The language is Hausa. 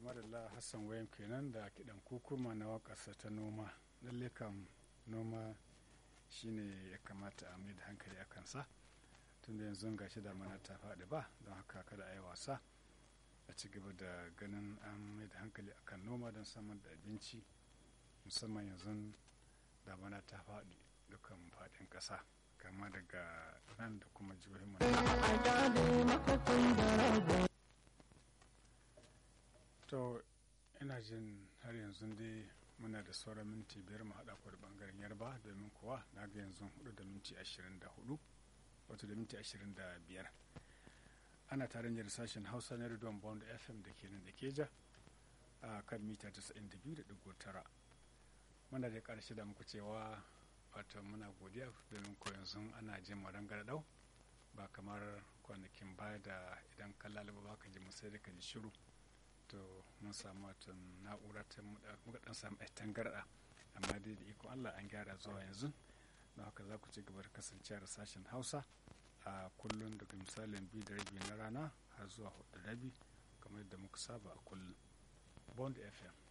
madalla hassan wayan kenan da kiɗan kukuma na waƙarsa ta noma lalle kam noma shine ya kamata a mai da hankali a kansa tunda yanzu gashi da mana ta faɗi ba don haka kada a yi wasa a ci gaba da ganin an mai da hankali akan noma don samar da abinci musamman yanzu damana ta faɗi dukkan faɗin ƙasa kama daga nan da kuma jihohin mu to ina jin har yanzu dai muna da sauran minti biyar mu haɗa ku da ɓangaren yarba domin kuwa na ga yanzu hudu da minti ashirin da hudu wato da minti ashirin da biyar ana tare da sashen hausa na rediyon bond fm da ke nan da keja a kan mita 92.9 muna da ƙarshe da muku cewa wato muna godiya domin ko yanzu ana jin marangar dau ba kamar kwanakin baya da idan ka lalaba ba ka ji sai da ka ji shiru to mun samu wato na'ura ta muka dan samu ɗan tangarɗa amma dai da iko Allah an gyara zuwa yanzu don haka za ku ci gaba da kasancewa da sashen hausa a kullum daga misalin biyu da rabi na rana har zuwa hudu da rabi kamar yadda muka saba a kullum bond fm